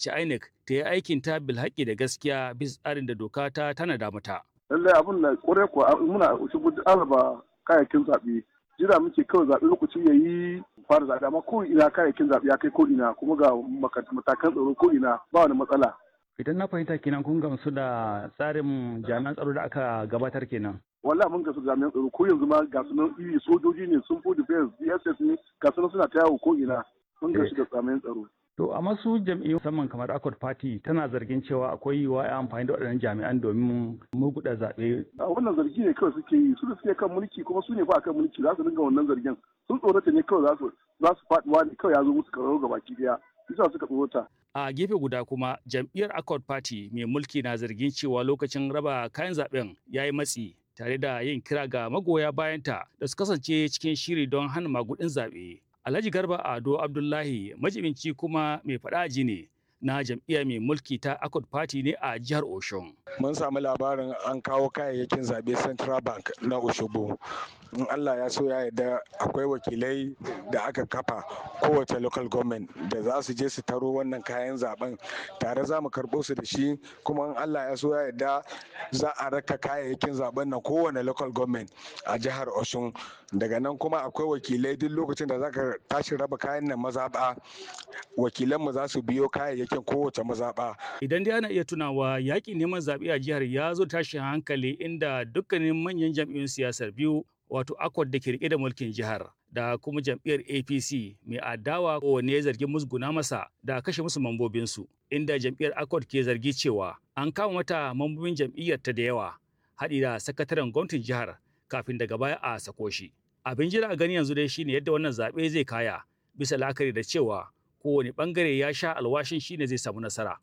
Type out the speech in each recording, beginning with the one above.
buƙaci INEC ta yi aikin ta bilhaƙi da gaskiya bisa tsarin da doka ta tanada mata. lallai abin da kore kuwa muna shigo araba kayayyakin zaɓe jira muke kawai zaɓe lokaci ya yi fara zaɓe amma ko ina kayayyakin zaɓe ya kai ko ina kuma ga matakan tsaro ko ina ba wani matsala. Idan na fahimta kenan kun gamsu da tsarin jami'an tsaro da aka gabatar kenan. wallahi mun gasu jami'an tsaro ko yanzu ma ga sunan iri sojoji ne sun fi defense dss ne ga sunan suna ta yawo ko ina mun gasu da jami'an tsaro To amma su jam'iyyu musamman kamar Accord Party tana zargin cewa akwai yiwuwa ya amfani da waɗannan jami'an domin murguɗa zaɓe. a wannan zargi ne kawai suke yi su da suke kan mulki kuma su ne ba kan mulki za su dinga wannan zargin sun tsorata ne kawai za su za su faɗuwa ne kawai ya zo musu karo ga baki daya bisa suka tsorata A gefe guda kuma jam'iyyar Accord Party mai mulki na zargin cewa lokacin raba kayan zaben ya yi matsi tare da yin kira ga magoya bayanta da su kasance cikin shiri don hana magudin zaɓe. Alhaji Garba Ado Abdullahi majibinci kuma mai faɗaji ne na jam'iyya mai mulki ta Accord Party ne a jihar Oshun. mun samu labarin an kawo kayayyakin zaɓe central bank na oshobo in allah ya so ya yarda akwai wakilai da aka kafa kowace local government da za su je su taro wannan kayan zaben tare za mu karɓo su da shi kuma in allah ya so ya yarda za a raka kayayyakin zaben na kowane local government a jihar oshun daga nan kuma akwai wakilai duk lokacin da za ka tashi raba kayan nan mazaɓa wakilanmu za su biyo kayayyakin kowace mazaɓa Idan dai ana iya tunawa yaƙin neman zaɓe a jihar ya zo tashin hankali inda dukkanin manyan jam'iyyun siyasar biyu wato Accord da ke rike da mulkin jihar da kuma jam'iyyar APC mai adawa kowanne ya zargi musguna masa da kashe musu mambobinsu inda jam'iyyar Accord ke zargi cewa an kama mata mambobin jam'iyyar ta da yawa haɗi da sakataren gwamnatin jihar kafin daga baya a sako shi. Abin jira a gani yanzu dai shine yadda wannan zaɓe zai kaya bisa la'akari da cewa kowane ɓangare ya sha alwashin shine zai samu nasara.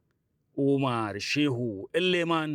Umar Shehu Elleman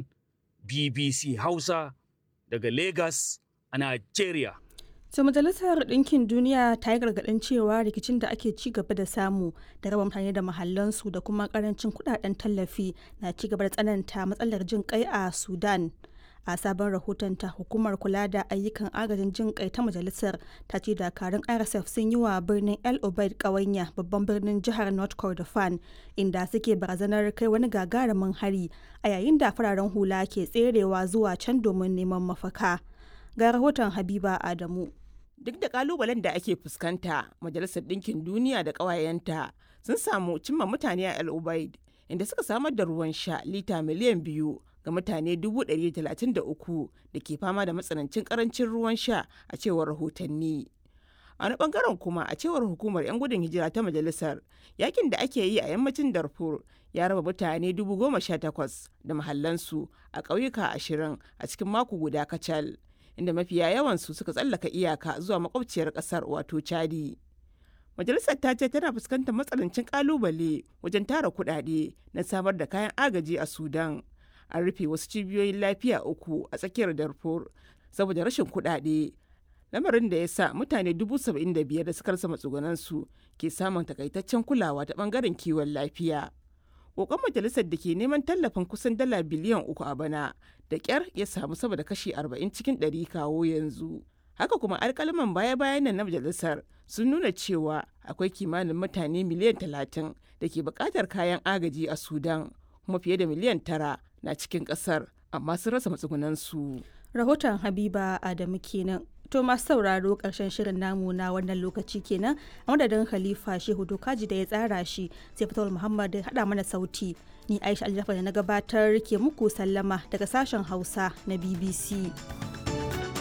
BBC Hausa daga Lagos a Nigeria. To Majalisar Ɗinkin Duniya ta yi gargaɗin cewa rikicin da ake ci gaba da samu da raba mutane da mahallansu da kuma ƙarancin kuɗaɗen tallafi na ci gaba da tsananta matsalar jin kai a Sudan. A sabon rahoton ta hukumar kula da ayyukan agajin jin kai ta majalisar ta ce dakarun RSF sun yi wa birnin El Obeid ƙawanya babban birnin jihar North Kordofan inda suke barazanar kai wani gagarumin hari a yayin da fararen hula ke tserewa zuwa can domin neman mafaka. Ga rahoton Habiba Adamu. Duk da kalubalen da ake fuskanta, Majalisar Ɗinkin Duniya da ƙawayenta sun samu cimma mutane a El Ubaid, inda suka samar da ruwan sha lita miliyan biyu ga mutane 133 da ke fama da matsanancin karancin ruwan sha a cewar rahotanni. A wani bangaren kuma a cewar hukumar 'yan gudun hijira ta majalisar, yakin da ake yi a yammacin Darfur ya raba mutane 18,000 da mahallansu a ƙauyuka ashirin a cikin mako guda kacal. inda mafiya yawansu suka tsallaka iyaka zuwa makwabciyar kasar wato chadi majalisar ta ce tana fuskantar matsanancin kalubale wajen tara kudade na samar da kayan agaji a sudan an rufe wasu cibiyoyin lafiya uku a tsakiyar darfur saboda rashin kudade lamarin da ya sa mutane dubu saba'in da biyar da suka rasa matsugunansu ke samun takaitaccen kulawa ta bangaren kiwon lafiya kokon majalisar da ke neman tallafin kusan dala biliyan uku a bana da kyar ya samu sama da kashi 40 cikin 100 kawo yanzu haka kuma alkalaman baya-bayan nan na majalisar sun nuna cewa akwai kimanin mutane miliyan 30 da ke bukatar kayan agaji a sudan kuma fiye da miliyan tara na cikin kasar amma sun rasa matsugunansu Rahoton Habiba Adamu kenan. To masu sauraro ƙarshen shirin namu na wannan lokaci kenan a madadin Khalifa Shehu Dokaji da ya tsara shi sai Fatawul Muhammad da haɗa mana sauti. Ni Aisha Aljafa da na gabatar ke muku sallama daga sashen Hausa na BBC.